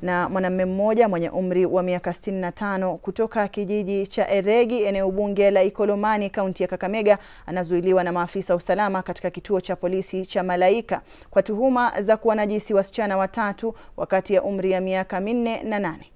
na mwanamume mmoja mwenye umri wa miaka 65 kutoka kijiji cha Eregi, eneo bunge la Ikolomani, kaunti ya Kakamega, anazuiliwa na maafisa usalama katika kituo cha polisi cha Malaika kwa tuhuma za kuwanajisi wasichana watatu wakati ya umri ya miaka minne na nane.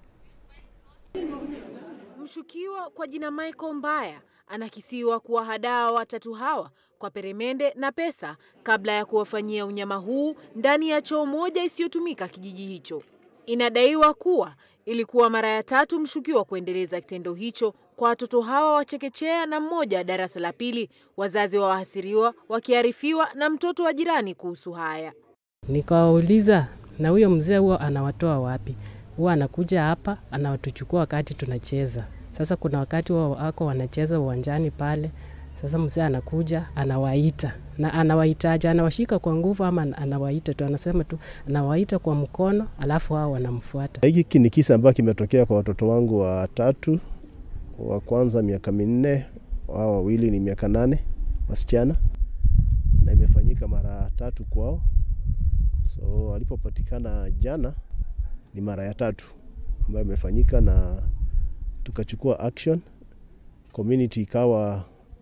Mshukiwa kwa jina Michael Mbaya anakisiwa kuwahadaa watatu hawa kwa peremende na pesa kabla ya kuwafanyia unyama huu ndani ya choo moja isiyotumika kijiji hicho. Inadaiwa kuwa ilikuwa mara ya tatu mshukiwa kuendeleza kitendo hicho kwa watoto hawa wa chekechea na mmoja wa darasa la pili, wazazi wa wahasiriwa wakiarifiwa na mtoto wa jirani kuhusu haya. Nikawauliza, na huyo mzee huwa anawatoa wapi? Huwa anakuja hapa anawatuchukua wakati tunacheza. Sasa kuna wakati wao wako wanacheza uwanjani pale, sasa mzee anakuja anawaita, na anawaitaje? Anawashika kwa nguvu ama anawaita tu? Anasema tu anawaita kwa mkono, alafu hao wanamfuata. Hiki ni kisa ambacho kimetokea kwa watoto wangu watatu. Wa kwanza miaka minne, wao wawili ni miaka nane, wasichana, na imefanyika mara tatu kwao. So walipopatikana jana ni mara ya tatu ambayo imefanyika, na tukachukua action. Community ikawa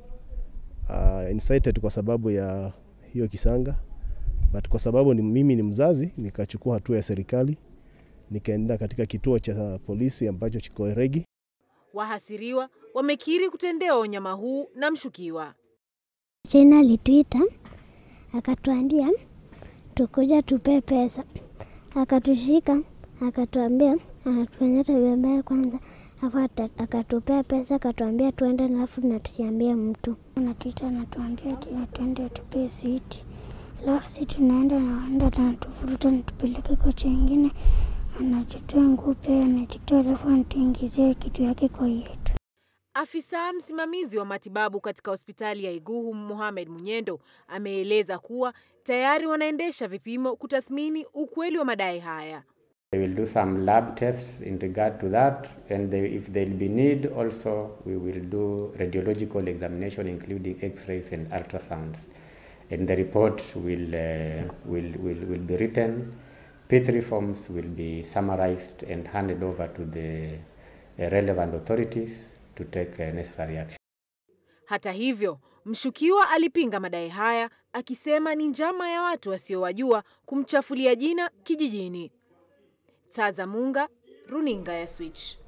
uh, incited kwa sababu ya hiyo kisanga, but kwa sababu ni, mimi ni mzazi nikachukua hatua ya serikali, nikaenda katika kituo cha polisi ambacho kiko Eregi. Wahasiriwa wamekiri kutendewa unyama huu na mshukiwa. China alituita akatuambia tukuja tupe pesa, akatushika akatuambia anatufanyia tabia mbaya kwanza, afu akatupea pesa akatuambia tuende, alafu na tusiambie mtu. Anatuita anatuambia tuende tupee siti, alafu si tunaenda naenda anatuvuruta natupeleke kocha ingine, anajitoa nguo pia anajitoa, alafu anatuingizia kitu yake kwa yetu. Afisa msimamizi wa matibabu katika hospitali ya Iguhu Mohamed Munyendo ameeleza kuwa tayari wanaendesha vipimo kutathmini ukweli wa madai haya. They will do some lab tests in regard to that and they, if there will be need also we will do radiological examination including x-rays and ultrasounds and the report will, uh, will, will, will be written P3 forms will be summarized and handed over to the uh, relevant authorities to take uh, necessary action. Hata hivyo, mshukiwa alipinga madai haya akisema ni njama ya watu wasiowajua kumchafulia jina kijijini. Taza Munga, Runinga ya Switch.